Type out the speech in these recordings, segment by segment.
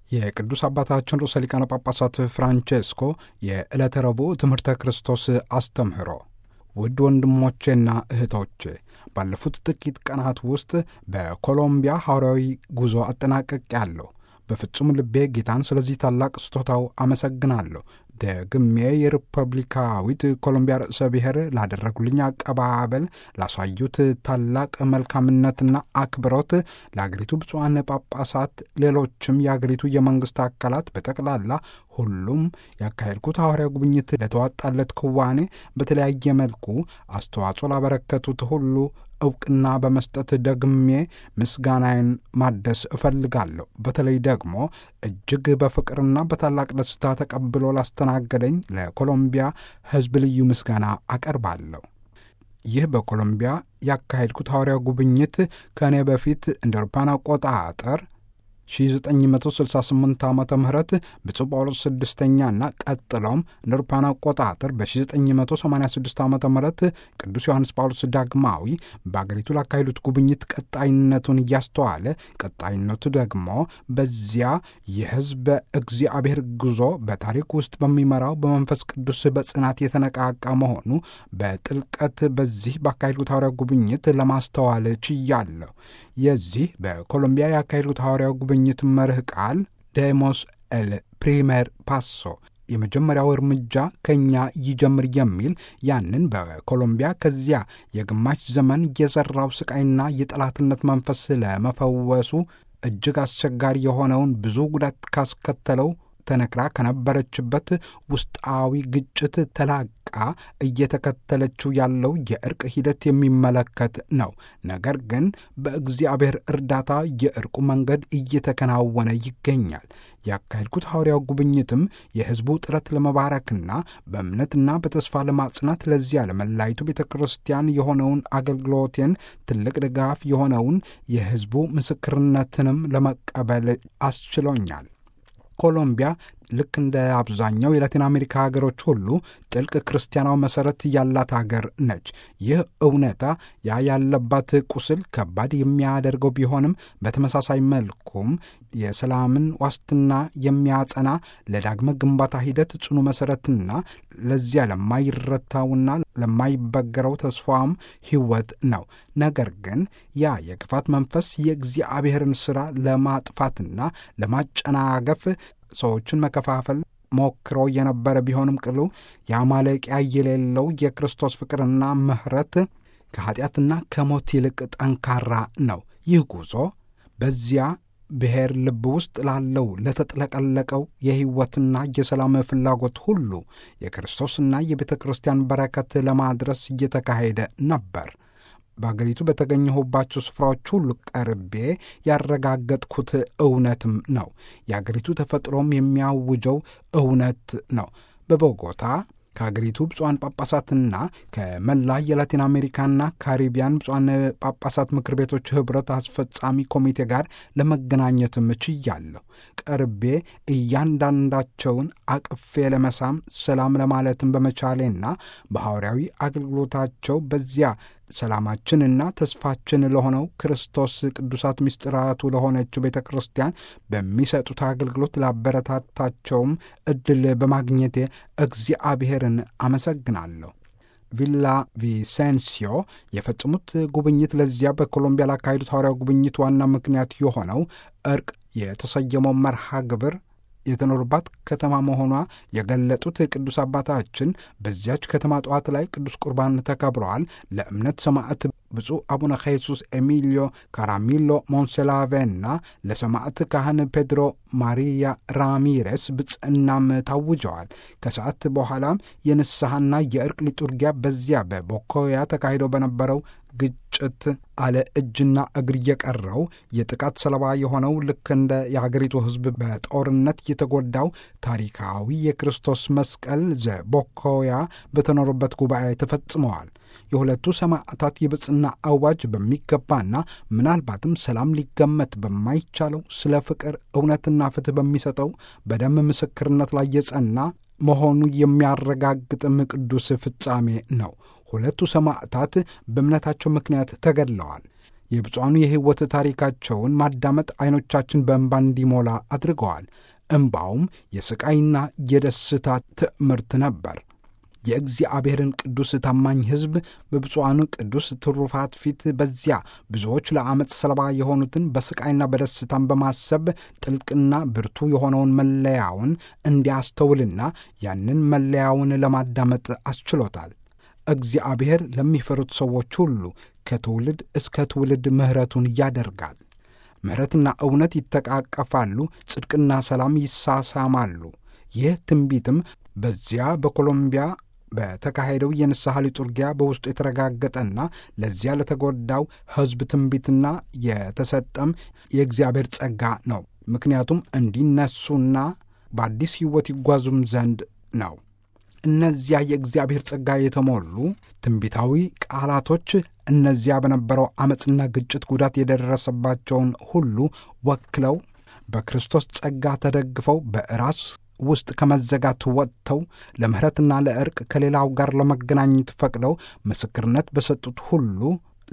የቅዱስ አባታችን ርዕሰ ሊቃነ ጳጳሳት ፍራንቼስኮ የዕለተ ረቡዕ ትምህርተ ክርስቶስ አስተምህሮ። ውድ ወንድሞቼና እህቶቼ ባለፉት ጥቂት ቀናት ውስጥ በኮሎምቢያ ሐዋርያዊ ጉዞ አጠናቀቅ ያለሁ በፍጹም ልቤ ጌታን ስለዚህ ታላቅ ስጦታው አመሰግናለሁ። ደግሜ የሪፐብሊካዊት ኮሎምቢያ ርዕሰ ብሔር ላደረጉልኝ አቀባበል፣ ላሳዩት ታላቅ መልካምነትና አክብሮት ለአገሪቱ ብፁዓን ጳጳሳት፣ ሌሎችም የአገሪቱ የመንግሥት አካላት በጠቅላላ ሁሉም ያካሄድኩት ሐዋርያ ጉብኝት ለተዋጣለት ክዋኔ በተለያየ መልኩ አስተዋጽኦ ላበረከቱት ሁሉ እውቅና በመስጠት ደግሜ ምስጋናዬን ማደስ እፈልጋለሁ። በተለይ ደግሞ እጅግ በፍቅርና በታላቅ ደስታ ተቀብሎ ላስተናገደኝ ለኮሎምቢያ ሕዝብ ልዩ ምስጋና አቀርባለሁ። ይህ በኮሎምቢያ ያካሄድኩት ሐዋርያ ጉብኝት ከእኔ በፊት እንደ አውሮፓውያን አቆጣጠር 1968 ዓ ም ብፁዕ ጳውሎስ ስድስተኛና ቀጥሎም እንደ አውሮፓውያን አቆጣጠር በ1986 ዓ ም ቅዱስ ዮሐንስ ጳውሎስ ዳግማዊ በአገሪቱ ላካሄዱት ጉብኝት ቀጣይነቱን እያስተዋለ ቀጣይነቱ ደግሞ በዚያ የሕዝበ እግዚአብሔር ጉዞ በታሪክ ውስጥ በሚመራው በመንፈስ ቅዱስ በጽናት የተነቃቃ መሆኑ በጥልቀት በዚህ ባካሄድኩት ሐዋርያ ጉብኝት ለማስተዋል ችያለሁ። የዚህ በኮሎምቢያ ያካሄዱት ሐዋርያ ጉብኝት መርህ ቃል ዴሞስ ኤል ፕሪሜር ፓሶ የመጀመሪያው እርምጃ ከእኛ ይጀምር የሚል ያንን በኮሎምቢያ ከዚያ የግማሽ ዘመን የዘራው ስቃይና የጠላትነት መንፈስ ለመፈወሱ እጅግ አስቸጋሪ የሆነውን ብዙ ጉዳት ካስከተለው ተነክራ ከነበረችበት ውስጣዊ ግጭት ተላቃ እየተከተለችው ያለው የእርቅ ሂደት የሚመለከት ነው። ነገር ግን በእግዚአብሔር እርዳታ የእርቁ መንገድ እየተከናወነ ይገኛል። ያካሄድኩት ሐዋርያው ጉብኝትም የሕዝቡ ጥረት ለመባረክና በእምነትና በተስፋ ለማጽናት ለዚያ ለመላይቱ ቤተ ክርስቲያን የሆነውን አገልግሎቴን ትልቅ ድጋፍ የሆነውን የሕዝቡ ምስክርነትንም ለመቀበል አስችሎኛል። ኮሎምቢያ ልክ እንደ አብዛኛው የላቲን አሜሪካ ሀገሮች ሁሉ ጥልቅ ክርስቲያናዊ መሠረት ያላት ሀገር ነች። ይህ እውነታ ያ ያለባት ቁስል ከባድ የሚያደርገው ቢሆንም በተመሳሳይ መልኩም የሰላምን ዋስትና የሚያጸና ለዳግመ ግንባታ ሂደት ጽኑ መሠረትና ለዚያ ለማይረታውና ለማይበገረው ተስፋም ሕይወት ነው። ነገር ግን ያ የክፋት መንፈስ የእግዚአብሔርን ሥራ ለማጥፋትና ለማጨናገፍ ሰዎችን መከፋፈል ሞክሮ የነበረ ቢሆንም ቅሉ የማለቂያ የሌለው የክርስቶስ ፍቅርና ምሕረት ከኀጢአትና ከሞት ይልቅ ጠንካራ ነው። ይህ ጉዞ በዚያ ብሔር ልብ ውስጥ ላለው ለተጥለቀለቀው የሕይወትና የሰላም ፍላጎት ሁሉ የክርስቶስና የቤተ ክርስቲያን በረከት ለማድረስ እየተካሄደ ነበር። በአገሪቱ በተገኘሁባቸው ስፍራዎች ሁሉ ቀርቤ ያረጋገጥኩት እውነትም ነው። የአገሪቱ ተፈጥሮም የሚያውጀው እውነት ነው። በቦጎታ ከአገሪቱ ብፁዓን ጳጳሳትና ከመላ የላቲን አሜሪካና ካሪቢያን ብፁዓን ጳጳሳት ምክር ቤቶች ኅብረት አስፈጻሚ ኮሚቴ ጋር ለመገናኘትም ችያለሁ። ቀርቤ እያንዳንዳቸውን አቅፌ ለመሳም ሰላም ለማለትም በመቻሌና በሐዋርያዊ አገልግሎታቸው በዚያ ሰላማችንና ተስፋችን ለሆነው ክርስቶስ ቅዱሳት ምስጢራቱ ለሆነችው ቤተ ክርስቲያን በሚሰጡት አገልግሎት ላበረታታቸውም ዕድል በማግኘቴ እግዚአብሔርን አመሰግናለሁ። ቪላ ቪሴንሲዮ የፈጸሙት ጉብኝት ለዚያ በኮሎምቢያ ላካሄዱት ሐዋርያው ጉብኝት ዋና ምክንያት የሆነው እርቅ የተሰየመው መርሃ ግብር የተኖሩባት ከተማ መሆኗ የገለጡት ቅዱስ አባታችን በዚያች ከተማ ጠዋት ላይ ቅዱስ ቁርባን ተከብረዋል። ለእምነት ሰማዕት ብፁዕ አቡነ ኼሱስ ኤሚሊዮ ካራሚሎ ሞንሴላቬና ለሰማዕት ካህን ፔድሮ ማሪያ ራሚሬስ ብጽዕናም ታውጀዋል። ከሰዓት በኋላም የንስሐና የእርቅ ሊጡርጊያ በዚያ በቦኮያ ተካሂዶ በነበረው ግጭት አለ እጅና እግር የቀረው የጥቃት ሰለባ የሆነው ልክ እንደ የሀገሪቱ ሕዝብ በጦርነት የተጎዳው ታሪካዊ የክርስቶስ መስቀል ዘቦኮያ በተኖሩበት ጉባኤ ተፈጽመዋል። የሁለቱ ሰማዕታት የብጽና አዋጅ በሚገባና ምናልባትም ሰላም ሊገመት በማይቻለው ስለ ፍቅር እውነትና ፍትሕ በሚሰጠው በደም ምስክርነት ላይ የጸና መሆኑ የሚያረጋግጥም ቅዱስ ፍጻሜ ነው። ሁለቱ ሰማዕታት በእምነታቸው ምክንያት ተገድለዋል። የብፁዓኑ የሕይወት ታሪካቸውን ማዳመጥ ዐይኖቻችን በእንባ እንዲሞላ አድርገዋል። እምባውም የሥቃይና የደስታ ትዕምርት ነበር። የእግዚአብሔርን ቅዱስ ታማኝ ሕዝብ በብፁዓኑ ቅዱስ ትሩፋት ፊት በዚያ ብዙዎች ለዓመፅ ሰለባ የሆኑትን በሥቃይና በደስታን በማሰብ ጥልቅና ብርቱ የሆነውን መለያውን እንዲያስተውልና ያንን መለያውን ለማዳመጥ አስችሎታል። እግዚአብሔር ለሚፈሩት ሰዎች ሁሉ ከትውልድ እስከ ትውልድ ምሕረቱን ያደርጋል። ምሕረትና እውነት ይተቃቀፋሉ፣ ጽድቅና ሰላም ይሳሳማሉ። ይህ ትንቢትም በዚያ በኮሎምቢያ በተካሄደው የንስሐ ሊጡርጊያ በውስጡ የተረጋገጠና ለዚያ ለተጎዳው ሕዝብ ትንቢትና የተሰጠም የእግዚአብሔር ጸጋ ነው። ምክንያቱም እንዲነሱና በአዲስ ሕይወት ይጓዙም ዘንድ ነው። እነዚያ የእግዚአብሔር ጸጋ የተሞሉ ትንቢታዊ ቃላቶች እነዚያ በነበረው ዓመፅና ግጭት ጉዳት የደረሰባቸውን ሁሉ ወክለው በክርስቶስ ጸጋ ተደግፈው በራስ ውስጥ ከመዘጋት ወጥተው ለምሕረትና ለዕርቅ ከሌላው ጋር ለመገናኘት ፈቅደው ምስክርነት በሰጡት ሁሉ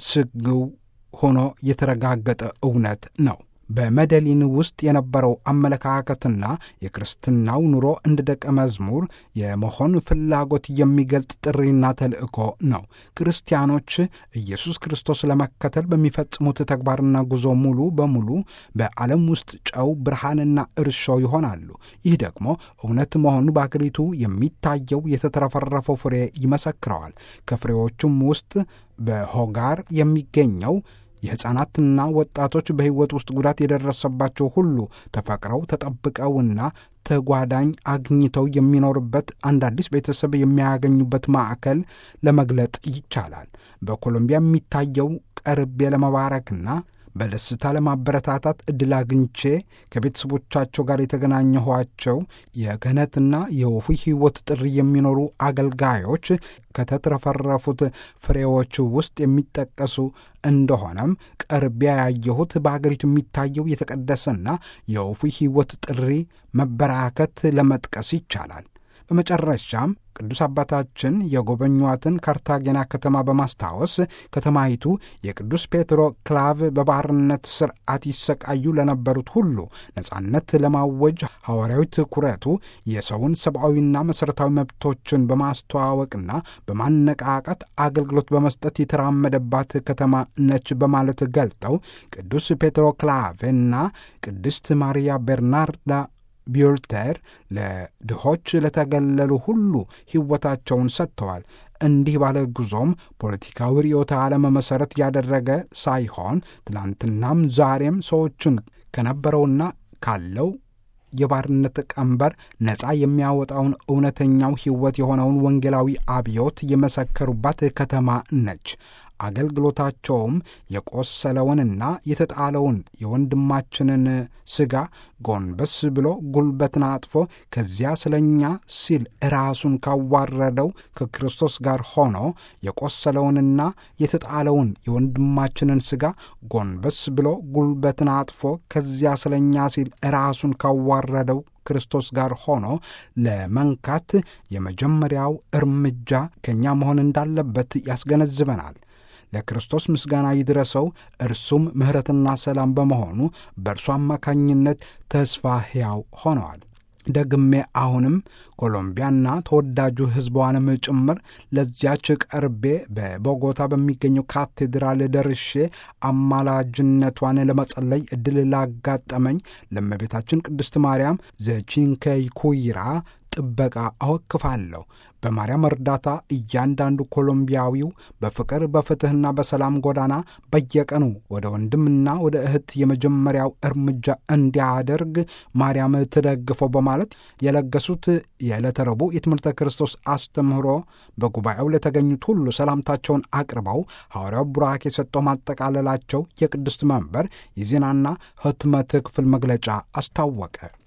ስግው ሆኖ የተረጋገጠ እውነት ነው። በመደሊን ውስጥ የነበረው አመለካከትና የክርስትናው ኑሮ እንደ ደቀ መዝሙር የመሆን ፍላጎት የሚገልጥ ጥሪና ተልእኮ ነው። ክርስቲያኖች ኢየሱስ ክርስቶስ ለመከተል በሚፈጽሙት ተግባርና ጉዞ ሙሉ በሙሉ በዓለም ውስጥ ጨው፣ ብርሃንና እርሾ ይሆናሉ። ይህ ደግሞ እውነት መሆኑ በአገሪቱ የሚታየው የተትረፈረፈው ፍሬ ይመሰክረዋል። ከፍሬዎቹም ውስጥ በሆጋር የሚገኘው የሕፃናትና ወጣቶች በሕይወት ውስጥ ጉዳት የደረሰባቸው ሁሉ ተፈቅረው ተጠብቀውና ተጓዳኝ አግኝተው የሚኖርበት አንድ አዲስ ቤተሰብ የሚያገኙበት ማዕከል ለመግለጥ ይቻላል። በኮሎምቢያ የሚታየው ቀርቤ ለመባረክና በደስታ ለማበረታታት ዕድል አግኝቼ ከቤተሰቦቻቸው ጋር የተገናኘኋቸው የክህነትና የወፉ ሕይወት ጥሪ የሚኖሩ አገልጋዮች ከተትረፈረፉት ፍሬዎች ውስጥ የሚጠቀሱ እንደሆነም ቀርቢያ ያየሁት በአገሪቱ የሚታየው የተቀደሰና የወፉ ሕይወት ጥሪ መበራከት ለመጥቀስ ይቻላል። በመጨረሻም ቅዱስ አባታችን የጎበኟትን ካርታጌና ከተማ በማስታወስ ከተማይቱ የቅዱስ ፔትሮ ክላቭ በባርነት ስርዓት ይሰቃዩ ለነበሩት ሁሉ ነጻነት ለማወጅ ሐዋርያዊ ትኩረቱ የሰውን ሰብአዊና መሠረታዊ መብቶችን በማስተዋወቅና በማነቃቃት አገልግሎት በመስጠት የተራመደባት ከተማ ነች በማለት ገልጠው ቅዱስ ፔትሮ ክላቭና ቅድስት ማርያ ቤርናርዳ ቢዮልተር ለድሆች ለተገለሉ ሁሉ ሕይወታቸውን ሰጥተዋል። እንዲህ ባለ ጉዞም ፖለቲካዊ ርዕዮተ ዓለም መሠረት ያደረገ ሳይሆን ትላንትናም ዛሬም ሰዎችን ከነበረውና ካለው የባርነት ቀንበር ነፃ የሚያወጣውን እውነተኛው ሕይወት የሆነውን ወንጌላዊ አብዮት የመሰከሩባት ከተማ ነች። አገልግሎታቸውም የቆሰለውንና የተጣለውን የወንድማችንን ሥጋ ጎንበስ ብሎ ጉልበትን አጥፎ ከዚያ ስለኛ ሲል ራሱን ካዋረደው ከክርስቶስ ጋር ሆኖ የቆሰለውንና የተጣለውን የወንድማችንን ሥጋ ጎንበስ ብሎ ጉልበትን አጥፎ ከዚያ ስለኛ ሲል ራሱን ካዋረደው ክርስቶስ ጋር ሆኖ ለመንካት የመጀመሪያው እርምጃ ከእኛ መሆን እንዳለበት ያስገነዝበናል። ለክርስቶስ ምስጋና ይድረሰው። እርሱም ምሕረትና ሰላም በመሆኑ በእርሱ አማካኝነት ተስፋ ሕያው ሆነዋል። ደግሜ አሁንም ኮሎምቢያና ተወዳጁ ሕዝቧንም ጭምር ለዚያች ቀርቤ በቦጎታ በሚገኘው ካቴድራል ደርሼ አማላጅነቷን ለመጸለይ ዕድል ላጋጠመኝ ለእመቤታችን ቅድስት ማርያም ዘቺንከይ ኩይራ ጥበቃ አወክፋለሁ። በማርያም እርዳታ እያንዳንዱ ኮሎምቢያዊው በፍቅር በፍትሕና በሰላም ጎዳና በየቀኑ ወደ ወንድምና ወደ እህት የመጀመሪያው እርምጃ እንዲያደርግ ማርያም ትደግፈው በማለት የለገሱት የዕለተ ረቡዕ የትምህርተ ክርስቶስ አስተምህሮ በጉባኤው ለተገኙት ሁሉ ሰላምታቸውን አቅርበው ሐዋርያው ቡራኬ የሰጠው ማጠቃለላቸው የቅድስት መንበር የዜናና ሕትመት ክፍል መግለጫ አስታወቀ።